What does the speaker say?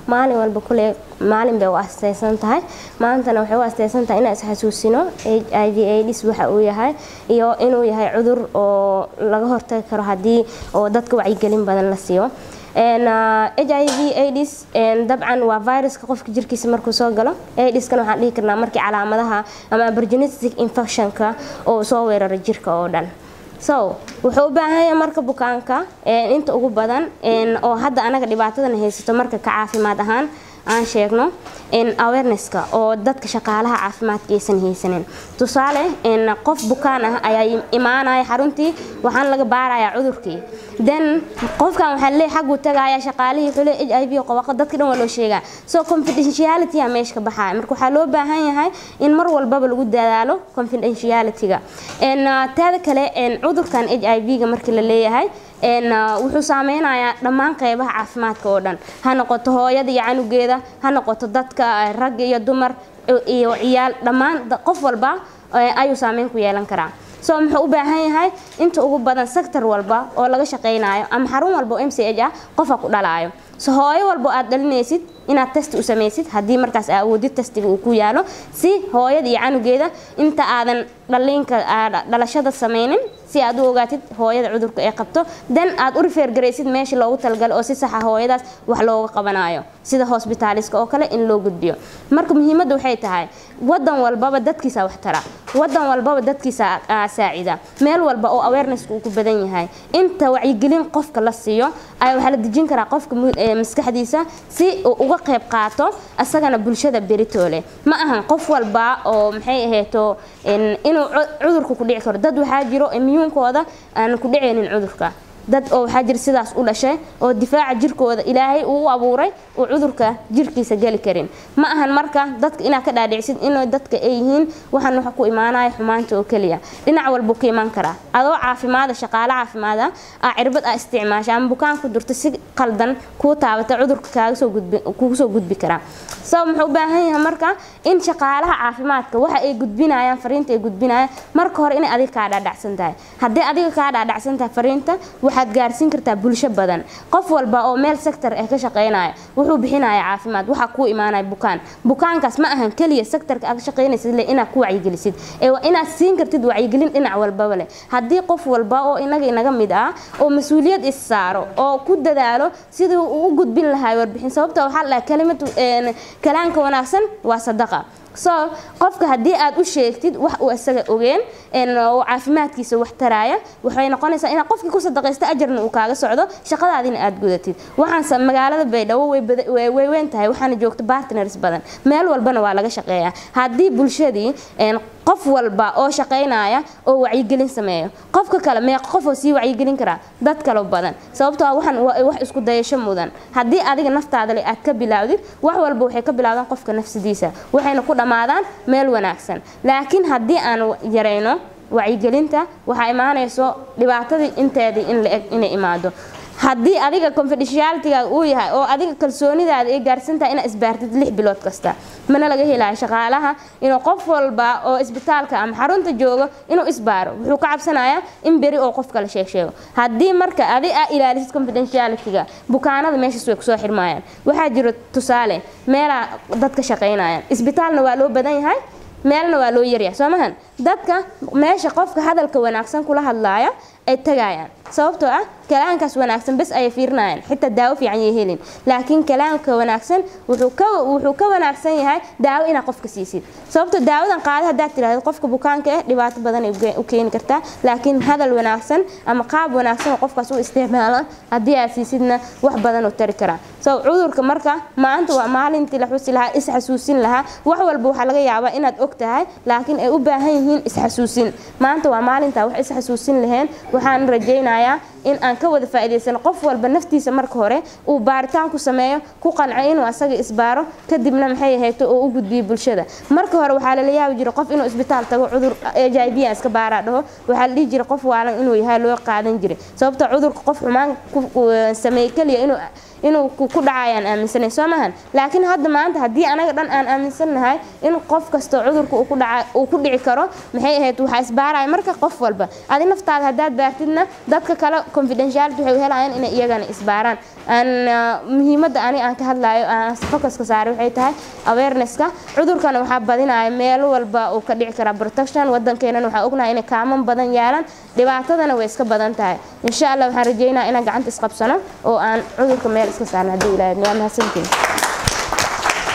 maalin walba kule maalin bay u astaysan tahay maantana waxay u astaysan tahay inaan isxasuusino i v aids waxa uu yahay iyo inuu yahay cudur oo laga hortagi karo haddii oo dadka wacyigelin badan la siiyo h i v aids dabcan waa viruska qofka jirkiisa markuu soo galo aidskan waxaan dhihi karnaa markii calaamadaha ama aborgenetic infectionka oo soo weerara jirka oo dhan so wuxuu u baahan yahay marka bukaanka inta ugu badan oo hadda anaga dhibaatadan haysato marka ka caafimaad ahaan aan sheegno awarenesska oo dadka shaqaalaha caafimaadka aysan haysanin tusaale qof bukaan ah ayaa imaanaya xaruntii waxaan laga baarayaa cudurkii then qofkan waxaa leey xaguu tagaaya shaqaalihii wuxuu leey h i v qabaqa dadka dhan waa loo sheegaa so confidentiality aa meesha ka baxaya marka waxaa loo baahan yahay in mar walbaba lagu dadaalo confidentiality-ga teeda kale cudurkan h i v-ga markii la leeyahay wuxuu saameynayaa dhammaan qeybaha caafimaadka oo dhan ha noqoto hooyada iyo canugeeda ha noqoto dadka rag iyo dumar iyo ciyaal dhammaan qof walba ayuu saameyn ku yeelan karaa so muxuu u baahan yahay inta ugu badan sector walba oo laga shaqeynayo ama xarun walba oo m c h ah qofa ku dhalaayo so hooyo walba aad dhalinaysid inaad testi u samaysid haddii markaas awoodid testiga uu ku yaalo si hooyada iyo canugeeda inta aadan dhaliinka dhalashada sameynin si aad u ogaatid hooyada cudurka ay qabto dan aad u rifeergaraysid meesha loogu talagalo oo si saxa hooyadaas wax looga qabanayo sida hosbitaaliska oo kale in loo gudbiyo marka muhiimadda waxay tahay wadan walbaba dadkiisa wax tara wadan walbaba dadkiisa saacida meel walba oo awarenesska uu ku badan yahay inta wacyigelin qofka la siiyo ayaa waxaa la dejin karaa qofka maskaxdiisa si uu uga qayb qaato asagana bulshada beritoole ma ahan qof walba oo maxay ahayto inuu cudurka ku dhici karo dad waxaa jiro imyuunkooda aan ku dhicaynin cudurka dad oo waxaa jira sidaas u dhashay oo difaaca jirkooda ilaahay uu u abuuray uu cudurka jirkiisa geli karin ma ahan marka dadka inaad ka dhaadhicsid inay dadka ay yihiin waxaan waxa ku imaanaya xumaanta oo keliya dhinac walbuu ka imaan karaa adoo caafimaada shaqaale caafimaada aa cirbad aa isticmaasha ama bukaan ku durta si qaldan kuu taabata cudurka kaaga soo gudbi kugu soo gudbi karaa sabab muxuu u baahan yahay marka in shaqaalaha caafimaadka waxa ay gudbinayaan fariinta ay gudbinayaan marka hore inay adiga kaa dhaadhacsan tahay haddii adiga kaa dhaadhacsan tahay fariinta waxaad gaarsiin kartaa bulsho badan qof walba oo meel sector ah ka shaqeynaya wuxuu bixinayaa caafimaad waxaa kuu imaanaya bukaan bukaankaas ma ahan keliya sectorka aad ka shaqeynaysid le inaad ku wacyigelisid ee waa inaad siin kartid wacyigelin dhinac walbaba leh haddii qof walba oo inaga inaga mid ah oo mas-uuliyad is saaro oo ku dadaalo sidii uu u gudbin lahaa warbixin sababta waxaa la dhahaa kalimad kalaanka wanaagsan waa sadaqa so qofka haddii aad u sheegtid wax uu isaga ogeen oo caafimaadkiisa wax taraaya waxay noqonaysaa inaad qofkii ku sadaqaysto ajarna uu kaaga socdo shaqadaadina aad gudatid waxaan magaalada baydhabo way weyn tahay waxaana joogta partners badan meel walbana waa laga shaqeeyaa haddii bulshadii qof walba oo shaqeynaya oo wacyigelin sameeyo qofka kale meeq qof oo sii wacyigelin karaa dad kale badan sababtoo ah waxaan wax isku dayasho mudan haddii adiga naftaada le aad ka bilaawdid wax walba waxay ka bilaawdaan qofka nafsidiisa waxayna ku dhammaadaan meel wanaagsan laakiin haddii aan yarayno wacyigelinta waxaa imaanayso dhibaatadii inteedii in la eg inay imaado haddii adiga confidentiality-ga uu yahay oo adiga kalsoonidaada ay gaarsantahay inaad isbaartid lix bilood kasta mana laga helayo shaqaalaha inuu qof walba oo isbitaalka ama xarunta joogo inuu isbaaro wuxuu ka cabsanayaa in beri oo qof kale sheeg sheego haddii marka adi aa ilaalisid confidentiality-ga bukaanada meeshaas way kusoo xirmayaan waxaa jiro tusaale meelaa dadka shaqaynayaan isbitaalna waa loo badan yahay meelna waa loo yaryahay soo mahan dadka meesha qofka hadalka wanaagsan kula hadlaaya ay tagayaan sababtoo ah kalaankaas wanaagsan bes ayay fiirinayaan xitaa daawo fiican yay helin laakiin kalaanka wanaagsan wuxuu ka wuxuu ka wanaagsan yahay daawo inaad qofka siisid sababtoo daawadan qaada haddaad tiraahdo qofka bukaanka eh dhibaato badan ay u keeni kartaa laakiin hadal wanaagsan ama qaab wanaagsan oo qofkaas u isticmaalo haddii aad siisidna wax badan oo tari karaa so cudurka marka maanta waa maalintii la xusi lahaa isxasuusin lahaa wax walba waxaa laga yaabaa inaad og tahay laakiin ay u baahan yihiin isxasuusin maanta waa maalintaa wax isxasuusin laheen waxaan rajaynayaa in aan ka wada faa'iidaysano qof walba naftiisa marka hore uu baaritaan ku sameeyo ku qanco inuu asaga isbaaro kadibna maxay ahayto oo u gudbiyo bulshada marka hore waxaa lala yaabi jiray qof inuu isbitaal tago cudur h i v iska baaraa dhaho waxaa la dhihi jiray qof waalan inuu yahay loo qaadan jiray sababta cudurka qof xumaan sameeye keliya inuu inuu ku dhacayaan aaminsanay soo maahan laakiin hadda maanta haddii anaga dhan aan aaminsannahay in qof kastoo cudurka uu ku dhaca uu ku dhici karo maxay ahayd waxaa isbaaraya marka qof walba adi naftaada haddaad baartidna dadka kale confidentiality waxay u helayaan inay iyagana isbaaraan aan muhiimadda ani aan ka hadlayo aan focuska saaray waxay tahay awarenesska cudurkana waxaa badinaya meel walba uu ka dhici karaa protection wadankeenana waxaa ognahay inay kaaman badan yaalaan dhibaatadana way iska badan tahay insha allah waxaan rajeynayaa inaan gacanta isqabsano oo aan cudurka meel iska saarno haddii ilaahay waa mahadsantiin